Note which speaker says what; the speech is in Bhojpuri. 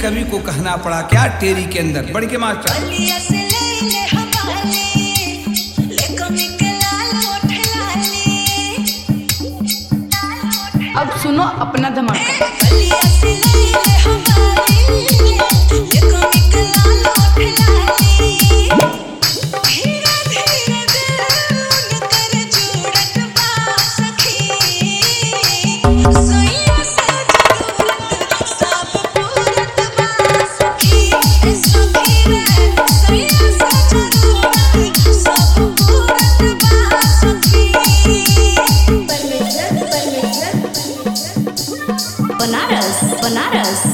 Speaker 1: कवि को कहना पड़ा क्या टेरी के अंदर बढ़ के मास्टर
Speaker 2: बलिया से ले ले हवाले ले कमी के लाल ओठ लाले
Speaker 3: अब सुनो अपना धमाका
Speaker 2: बलिया से ले ले हवाले ले कमी के लाल ओठ लाले धीरे धीरे दिल उनकर जुड़त बा सखी सैया से जरूरत सब पूरत बा सखी ए सखी रे सैया से जरूरत सब पूरत बा सखी
Speaker 4: बनारस बनारस